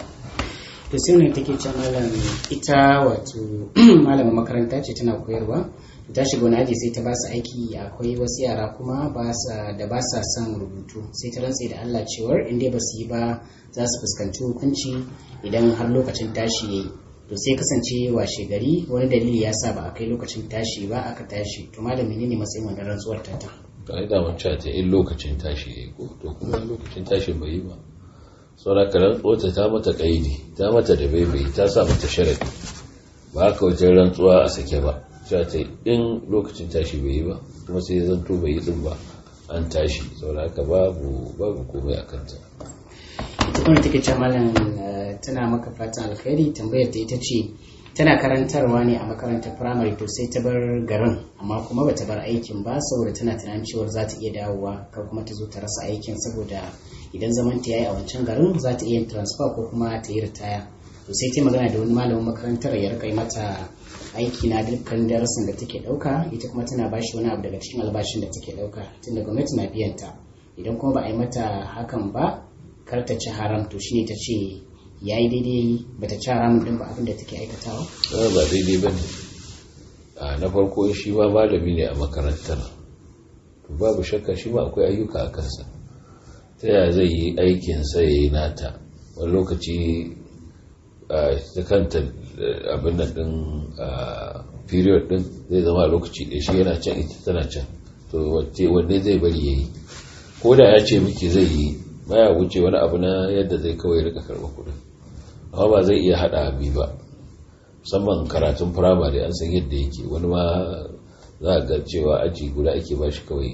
S1: to sai ne take ce malam ita wato malamin makaranta ce tana koyarwa ta shiga wani aji sai ta ba su aiki akwai wasu yara kuma da ba sa son rubutu sai ta rantse da Allah cewar in dai ba su yi ba za su fuskanci hukunci idan har lokacin tashi yayi to sai kasance washe gari wani dalili ya sa ba a kai lokacin tashi ba aka tashi to malam menene matsayin wannan rantsuwar ta ta
S2: kai da mun ta in lokacin tashi yayi ko to kuma lokacin tashi bai yi ba saboda ka rantsuwa ta mata kaidi ta mata da baibai ta sa mata sharadi ba haka wajen rantsuwa a sake ba cewa ta in lokacin tashi bai yi ba kuma sai zanto bai yi din ba an tashi saboda haka babu babu komai a kanta
S1: ita kuma take ce malam tana maka fatan alkhairi tambayar ta ita ce tana karantarwa ne a makarantar firamare to sai ta bar garin amma kuma bata bar aikin ba saboda tana tunanin cewa za ta iya dawowa kar kuma ta zo ta rasa aikin saboda idan zaman ta yayi a wancan garin za ta iya transfer ko kuma ta yi ritaya to sai ta magana da wani malamin makarantar ya rika mata aiki na dukkan darasin da take dauka ita kuma tana bashi wani abu daga cikin albashin da take dauka tunda gwamnati na biyan ta idan kuma ba a yi mata hakan ba kar ta ci haram to shine ta ce ya yi daidai ba ta ci haramun din ba abin da take aikatawa
S2: ba daidai ba ne na farko shi ma malami ne a makarantar babu shakka shi ma akwai ayyuka a kansa ta yaya zai yi aikinsa ya yi nata wani lokaci ta kanta abin nan din period din zai zama a lokaci ɗaya shi yana can ita tana can to wanne zai bari ya yi ko da ya ce miki zai yi baya wuce wani abu na yadda zai kawai rika karɓar kuɗin amma ba zai iya haɗa abi ba musamman karatun firamare an san yadda yake wani ma za a ga cewa aji guda ake ba shi kawai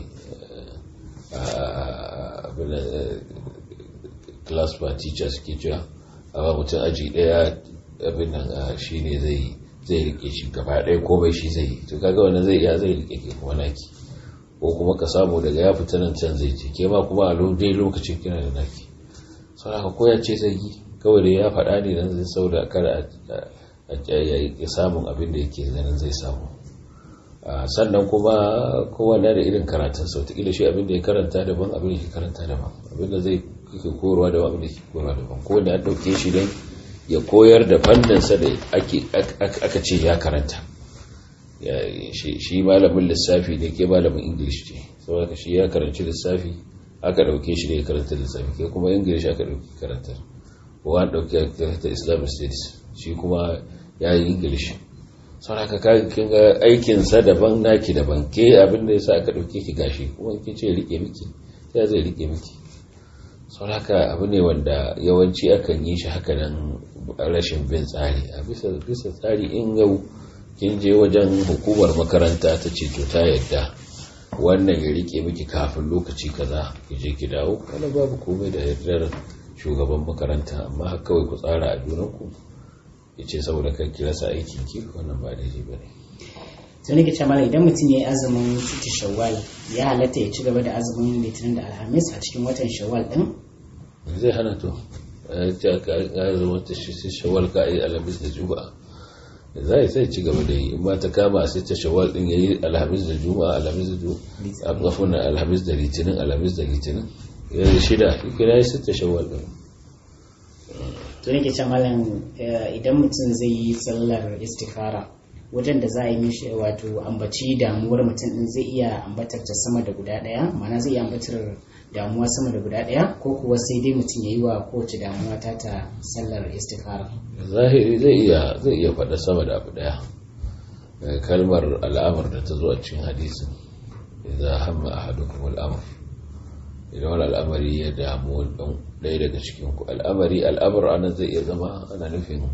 S2: class ba teacher suke cewa amma mutum aji daya abin nan shi ne zai zai rike shi gaba ɗaya komai shi zai yi to kaga wani zai iya zai rike ke kuma naki ko kuma ka samu daga ya fita nan can zai ce ke ma kuma a dai lokacin kina da naki sau haka koya ce zai yi kawai da ya faɗa ne dan zai sau da kada a samun abin da yake ganin zai samu sannan kuma kowane da irin karatun sau ta shi abin da ya karanta daban abin da ke karanta daban abin da zai ke korowa daban abin da ke korowa daban ko da an ɗauke shi don ya koyar da fanninsa da aka ce ya karanta shi malamin lissafi ne ke malamin ingilish ce saboda shi ya karanci lissafi aka ɗauke shi da ya karanta lissafi ke kuma ingilish aka ɗauki karantar ko an ɗauki karanta islamic studies shi kuma ya yi ingilish sau haka kin ga aikinsa daban naki daban ke abin da ya sa aka ɗauke ki gashi kuma kin ce rike miki ya zai rike miki sau haka abu ne wanda yawanci akan yi shi haka nan rashin bin tsari a bisa tsari in yau kin je wajen hukumar makaranta ta ce to ta yadda wannan ya rike miki kafin lokaci kaza ki je ki dawo wani babu komai da yardar shugaban makaranta amma kawai ku tsara a junanku ya ce saboda kan ki rasa aikin ki wannan ba daidai ba ne
S1: sai nake cewa idan mutum ya yi azumin siti shawwal ya halatta ya ci gaba da azumin litinin da alhamis a cikin watan shawwal din
S2: zai hana to ya ce ka zama ta shawwal ka yi alhamis da juma'a za a sai ci gaba da yi in ma ta kama sai ta shawwal din ya yi alhamis da juma'a alhamis da juma'a alhamis da litinin alhamis da litinin ya yi shida shi kira ya sita shawwal din
S1: to nake ce malam idan mutum zai yi sallar istikhara wajen da za a yi mishi wato ambaci damuwar mutum din zai iya ambatar ta sama da guda daya mana zai iya ambatar damuwa sama da guda daya ko kuwa sai dai mutum ya yi wa kowace damuwa ta ta sallar istikhara
S2: zahiri zai iya zai iya faɗa sama da abu daya kalmar al'amar da ta zo a cikin hadisin idza hamma ahadukum al'amr idan wani al'amari ya damu ɗaya daga cikinku al'amari al'amur ana zai iya zama ana nufin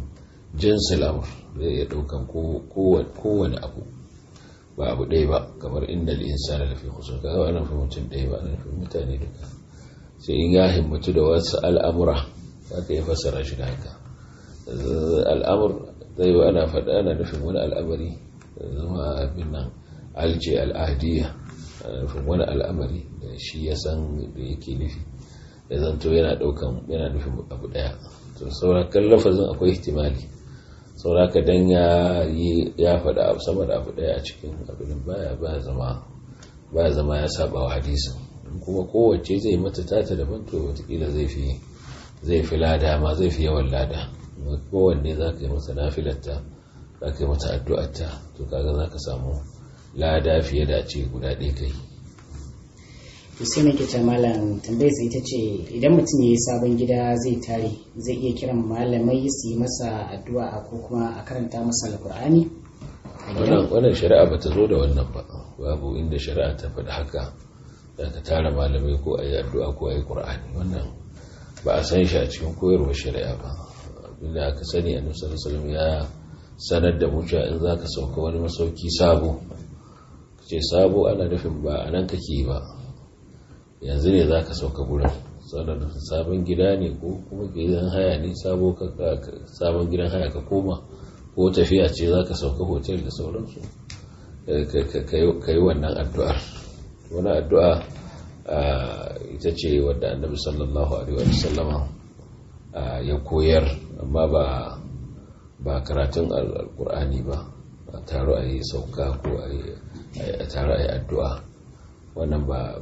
S2: jinsil amr zai iya daukan kowane abu ba abu ɗaya ba kamar inda insana da fi kusur kaga ana fi mutum ɗaya ba ana fi mutane duka sai in ya himmatu da wasu al'amura za ka yi fassara shi da haka al'amur zai yi ana faɗa ana nufin wani al'amari zama abin nan alce al'adiyya ana nufin wani al'amari da shi ya san da yake nufi da zanto yana ɗaukan yana nufin abu ɗaya to saurakan lafazin akwai ihtimali sauraka dan ya yi ya faɗa abu sama da abu ɗaya a cikin abin baya baya zama baya zama ya saba wa hadisin kuma kowace zai mata tata daban to watakila zai fi zai fi lada ma zai fi yawan lada kowanne za ka yi masa nafilarta za ka yi mata addu'arta to kaga za ka samu lada fiye da ce guda ɗaya kai
S1: to sai nake ta malam tambayar sai ita ce idan mutum ya yi sabon gida zai tare zai iya kiran malamai su yi masa addu'a ko kuma a karanta masa alkur'ani
S2: wannan shari'a ba ta zo da wannan ba babu inda shari'a ta faɗi haka da ka tara malamai ko a yi addu'a ko a yi ƙur'ani wannan ba a san shi a cikin koyarwar shari'a ba abinda aka sani a nusar salam ya sanar da mutuwa in za ka sauka wani masauki sabo ce sabo ana nufin ba a nan kake ba yanzu ne za ka sauka gurin sanar sabon gida ne ko kuma gidan haya ne sabon gidan haya ka koma ko tafiya ce za ka sauka hotel da sauransu ka yi wannan addu'ar wani addu'a ita ce wadda annabi sallallahu alaihi wasallama ya koyar amma ba ba karatun alkur'ani ba a taro a yi sauka ko a taro a yi addu'a wannan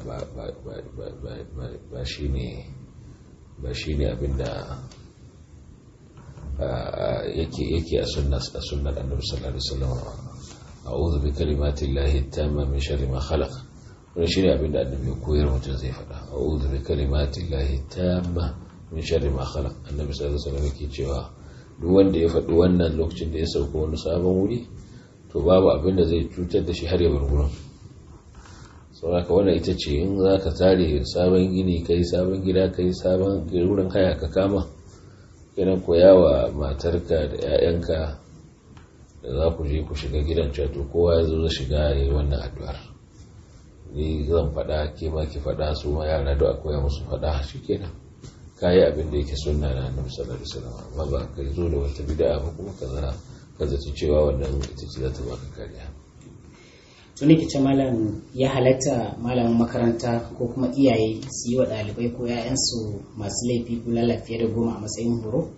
S2: ba shi ne ba shi ne abinda yake a sunnar annabi sallallahu alaihi wasallama a'udhu bi kalimati llahi tamma min sharri ma khalaq wani shi ne abinda annabi ya koyar mutum zai faɗa a uzu bi kalimatin lahi tamma min sharri ma khalaq annabi sallallahu alaihi wasallam yake cewa duk wanda ya faɗi wannan lokacin da ya sauka wani sabon wuri to babu abin da zai cutar da shi har ya bar gurin saboda wannan ita ce in za ka tare sabon gini kai sabon gida kai sabon wurin haya ka kama kenan koya wa matarka da 'ya'yanka da za ku je ku shiga gidan cewa to kowa ya zo zai shiga ya yi wannan addu'ar ni zan faɗa ke ma ki faɗa su ma yara da akwai musu faɗa shi kenan kayi abin da yake sunna na annabi sallallahu alaihi wasallam amma ba ka zo da wata bid'a ba kuma ka zara ka zaci cewa wannan ita ce za ta baka kariya
S1: to ne kice malam ya halatta malamin makaranta ko kuma iyaye su yi wa ɗalibai ko 'ya'yansu masu laifi ko fiye da goma a matsayin horo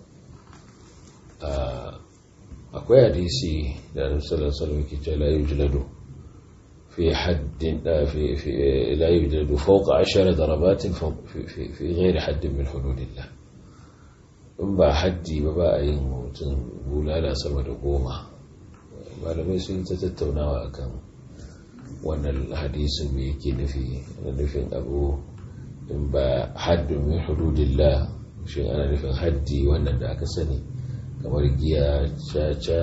S2: akwai hadisi da annabi sallallahu alaihi wasallam ke cewa la yujladu في حد في في لا يوجد فوق عشر ضربات في, في, في غير حد من حدود الله in ba haddi ba ba a yin mutum bulala sama da goma malamai sun ta tattaunawa akan wannan hadisin mai yake nufi ana nufin abu in ba haddin min hududillah shi ana nufin haddi wannan da aka sani kamar giya caca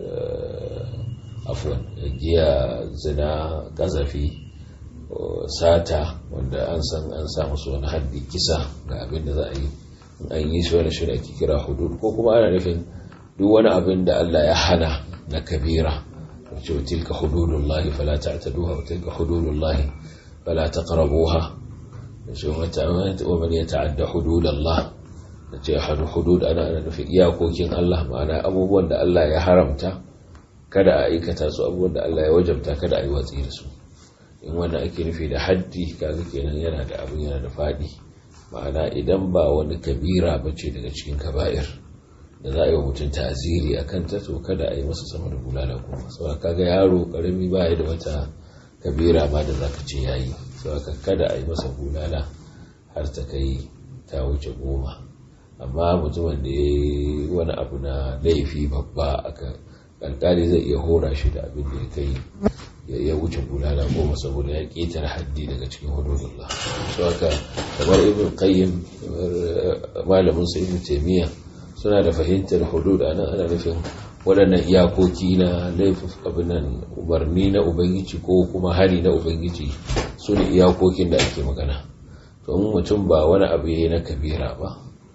S2: afwan giya zina kazafi sata wanda an san an samu su wani haddi kisa ga abin da za a yi an yi shi wani shirin ake kira hudud ko kuma ana nufin duk wani abin da Allah ya hana na kabira wace wa tilka hududullahi fala ta'taduha wa tilka hududullahi fala taqrabuha wace wa man yata'adda hududallah wace hudud ana ana nufin iyakokin Allah ma'ana abubuwan da Allah ya haramta kada a aikata su abubuwan da Allah ya wajabta kada a yi watsi da su in wanda ake nufi da haddi kaga kenan yana da abin yana da faɗi ma'ana idan ba wani kabira ba ce daga cikin kaba'ir da za a yi wa mutum ta'aziri a kan ta to kada a yi masa sama da bulala kuma saboda kaga yaro karami ba ya da wata kabira ma da zaka ce yayi saboda kada a yi masa bulala har ta kai ta wuce goma amma mutumin da ya yi wani abu na laifi babba aka alkali zai iya hora shi da abin da ya kai ya wuce bulala goma saboda ya ƙetare haddi daga cikin hududullah su haka kamar ibn qayyim malamin su ibn taymiya suna da fahimtar hudud ana ana nufin waɗannan iyakoki na laifin abinan umarni na ubangiji ko kuma hari na ubangiji su ne iyakokin da ake magana to mutum ba wani abu ya yi na kabira ba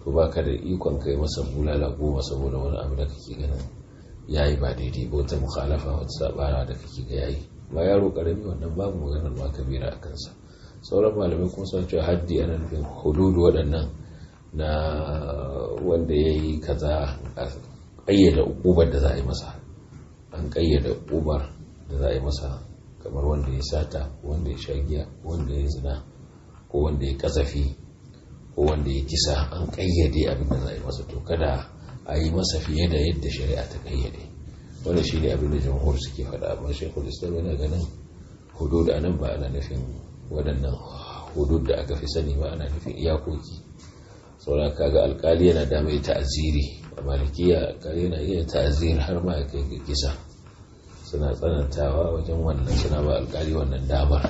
S2: to ba ka da ikon kai masa bulala goma saboda wani abu da kake ganin ya yi ba daidai ba wata mukhalafa wata sabara da kake ga yayi ma yaro karami wannan babu maganar ma kabira a kansa sauran malamai kuma sun cewa haddi ana nufin hududu waɗannan na wanda ya yi kaza a ƙayyada ukubar da za a yi masa an ƙayyada ukubar da za a yi masa kamar wanda ya sata wanda ya sha giya wanda ya zina ko wanda ya kasafi ko wanda ya kisa an ƙayyade abin da za a yi masa to kada a yi masa fiye da yadda shari'a ta ƙayyade wanda shi ne abin da jamhur suke faɗa amma shekul islam yana ganin hudud a nan ba ana nufin waɗannan hudud da aka fi sani ba ana nufin iyakoki saura kaga alkali yana da mai ta'aziri a malikiya alkali yana iya ta'azir har ma ya kai ga kisa suna tsanantawa wajen wannan suna ba alkali wannan damar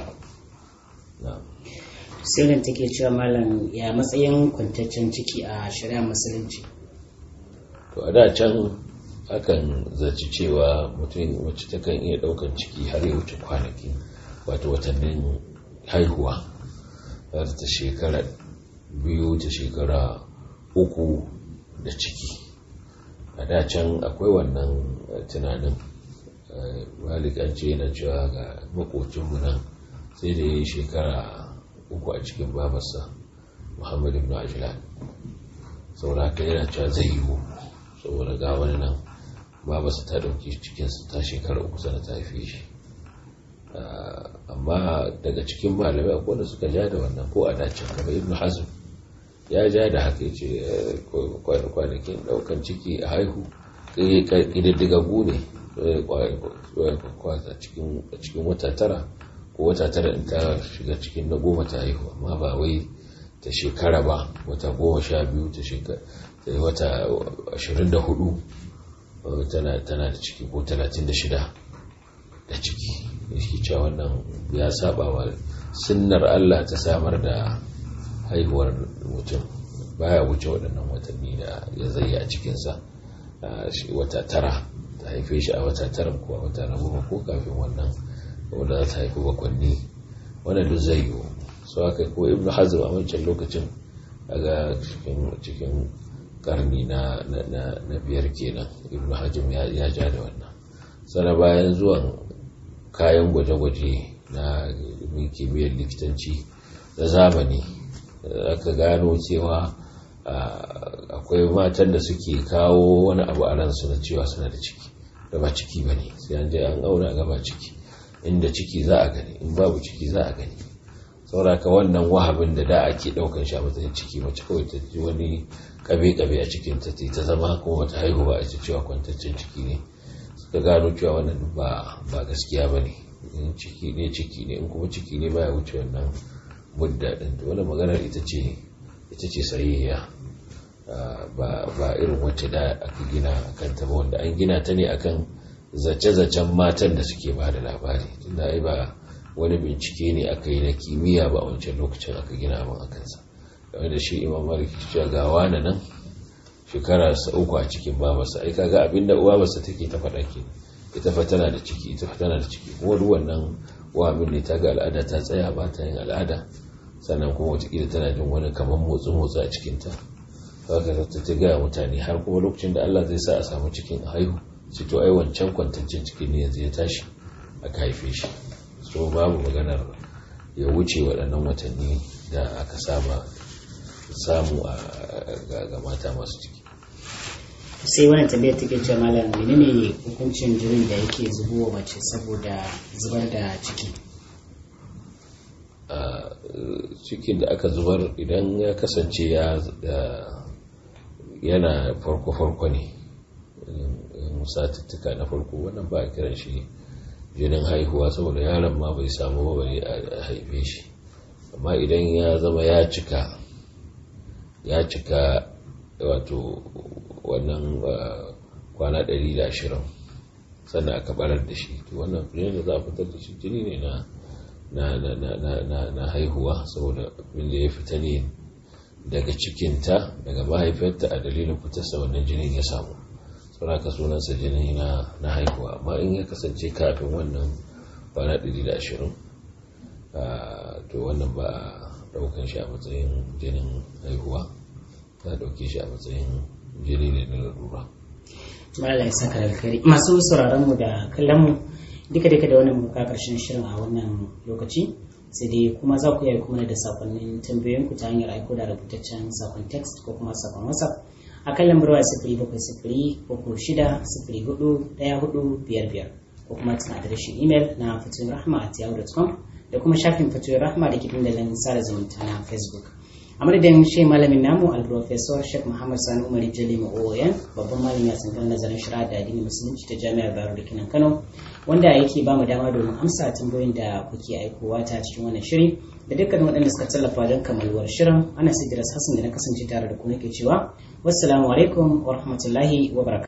S1: sai take cewa malam ya matsayin kwantaccen ciki a shari'ar musulunci
S2: to a da can akan zaci cewa mutum wacce takan iya daukan ciki har ya wuce kwanaki wato watannin haihuwa har ta shekara biyu ta shekara uku da ciki a da can akwai wannan tunanin ce yana cewa ga makocinmu nan sai da ya yi shekara uku a cikin babarsa muhammadu ibn ajilan saboda haka yana cewa zai yiwu saboda ga wani nan babarsa ta dauki cikinsa ta shekara uku sana ta haife shi amma daga cikin malamai akwai wanda suka ja da wannan ko a dacin kamar ibn hazm ya ja da haka ya ce kwanakin daukan ciki a haihu ƙididdigagu ne a cikin wata tara ko wata tara in ta shiga cikin na goma ta haihu amma ba wai ta shekara ba wata goma sha biyu ta shekara wata ashirin da hudu tana da ciki ko talatin da shida da ciki shi cewa wannan ya saba wa sunnar Allah ta samar da haihuwar mutum baya wuce waɗannan watanni da ya zai a cikinsa wata tara ta haife shi a wata tara ko a wata na goma ko kafin wannan wanda za ta haifi bakwanni wannan duk zai yiwu su haka ko ibn hazm a wancan lokacin daga cikin karni na biyar kenan ibn hazm ya ja da wannan sana bayan zuwan kayan gwaje-gwaje na kimiyyar likitanci da zamani aka gano cewa akwai matan da suke kawo wani abu a ransu na cewa suna da ciki da ba ciki ba ne sai an je an auna ga ba ciki inda ciki za a gani in babu ciki za a gani sauraka wannan wahabin da da ake daukan shi a matsayin ciki mace kawai ta ji wani kabe-kabe a cikin ta ta zama kuma bata haihu ba a ce cewa kwantaccen ciki ne suka gano cewa wannan ba ba gaskiya ba ne in ciki ne ciki ne in kuma ciki ne baya wuce wannan mudda din to wannan maganar ita ce ita ce sahihiya ba irin wacce da aka gina akan ta ba wanda an gina ta ne akan zace-zacen matan da suke ba da labari tunda ai ba wani bincike ne aka yi na kimiyya ba a wancan lokacin aka gina abin a kansa game da shi imam malik cewa ga wani nan shekara sa uku a cikin babarsa ai kaga abin da babarsa take ta faɗa ke ita fa tana da ciki ita fa tana da ciki kuma duk wannan wahamin ne ta ga al'ada ta tsaya ba ta yin al'ada sannan kuma watakila tana jin wani kamar motsi motsi a cikinta haka ta ta gaya mutane har kuma lokacin da Allah zai sa a samu cikin a haihu sai to ai wancan kwantaccen cikin ne yanzu ya tashi aka haife shi so babu maganar ya wuce waɗannan watanni da aka saba samu ga mata masu ciki
S1: sai wannan tambayar take cewa malam menene hukuncin jinin da yake zubowa mace saboda zubar da ciki
S2: cikin da aka zubar idan ya kasance ya yana farko-farko ne satuttuka na farko wannan ba a kiran shi jinin haihuwa saboda yaron ma bai samu ba bane a haife shi amma idan ya zama ya cika ya cika wato wannan kwana 120 sannan aka barar da shi to wannan jini da za a fitar da shi jini ne na na na na na na haihuwa saboda abin da ya fita ne daga cikinta daga mahaifarta a dalilin fitarsa wannan jinin ya samu sauraka sunansa jini na na haihuwa amma in ya kasance kafin wannan kwana 120 to wannan ba a daukan shi a matsayin jinin haihuwa za a ɗauke shi a matsayin jini ne na larura
S1: Allah ya saka alkhairi masu sauraron mu da kallon mu duka duka da wannan muka karshen shirin a wannan lokaci sai dai kuma za ku iya kuma da sakonnin tambayoyin ku ta hanyar aiko da rubutaccen sakon text ko kuma sakon whatsapp a kan lambar waya sifiri bakwai sifiri uku shida sifiri hudu ɗaya hudu biyar biyar ko kuma cikin adireshin imel na fatoyin rahma at yahoo.com da kuma shafin fatoyin rahma da ke dandalin sada zumunta na facebook a madadin shi malamin namu al-professor sheikh muhammad sani umar jali ma'oyan babban malami a tsangar nazarin shari'a da addinin musulunci ta jami'ar bayero da kinan kano wanda yake ba mu dama domin amsa tambayoyin da kuke aikowa ta cikin wannan shiri da dukkan waɗanda suka tallafa don kamaluwar shirin ana sidiras hassan da na kasance tare da ku nake cewa wassalamu alaikum wa rahmatullahi wa barakatuh